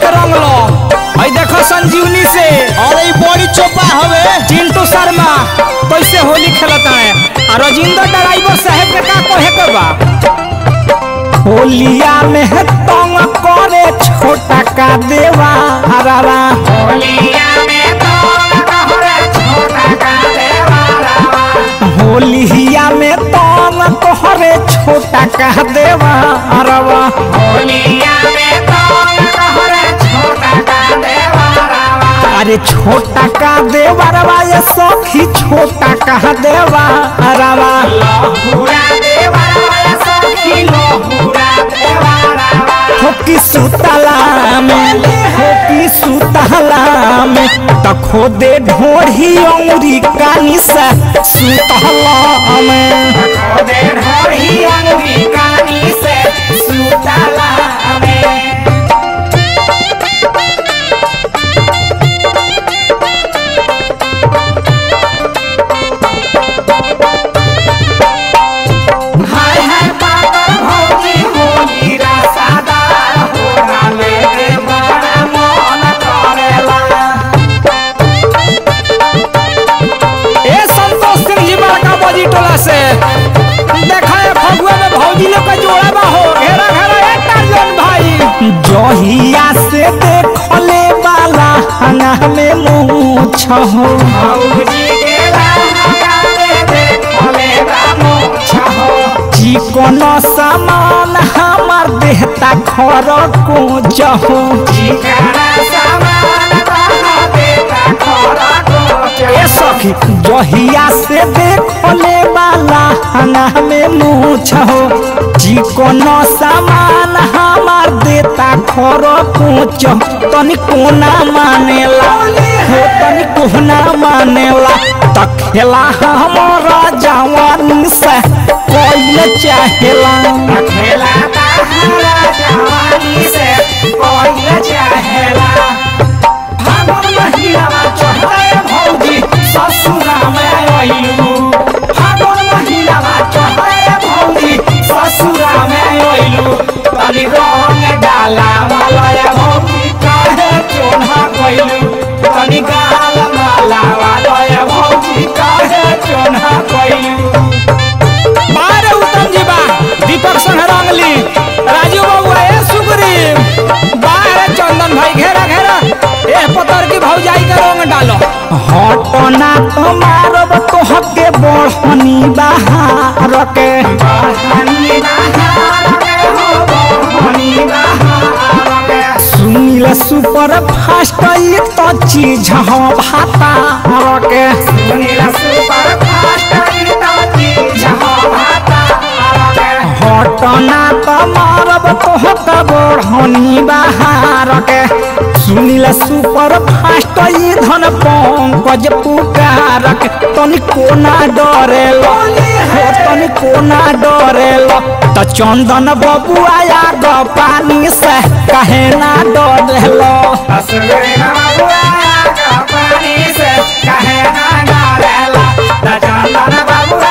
के रंग लो भाई देखो संजीवनी से अरे ई बड़ी चोपा हवे चिंटू शर्मा कैसे होली खेलता है और राजेंद्र ड्राइवर साहब के का कहे के बा होलिया में है तंग करे छोटा का देवा हरावा होलिया में तंग करे छोटा का देवा हरावा अरे छोटा का देवरवा ये सखी छोटा का देवरवा होकी सुतला में होकी सुतला में त खोदे ढोढ़ी औरी कानी से सुतला में ए संतोष सिंह जी बड़का बजी टोला से देखा है फगुआ में भौजी लोग का जोड़ा बा हो घेरा घेरा ए टार्जन भाई जहिया से देखले वाला हंगा में मूछ हो चिकन सामान हमार देहता खर को जहो ए सखी जहिया से देखले वाला हंगा में मूछ हो चिकन सामान हमार देता खर कोच तनी कोना मानेला हो तनी कोना मानेला त खेला हमारा जवानी से कोई चाहेला बारे उत्तम जी बा दीपक संग रंगली राजू बाबू ए सुग्रीव बारे चंदन भाई घेरा घेरा ए पतर की भौजाई के रंग डालो हटना तो मारब तो हके बढ़नी बाहर के सुनील सुपर फास्ट ई तो चीज हो भाता के हटना तो मारब तोहक बढ़नी बाहर के सुनील सुपर फास्ट ई धन पंकज पुकार के तनी कोना डरेल हो तनी कोना डरेल त चंदन बबू आया ग पानी से कहे ना डरेल Candana babu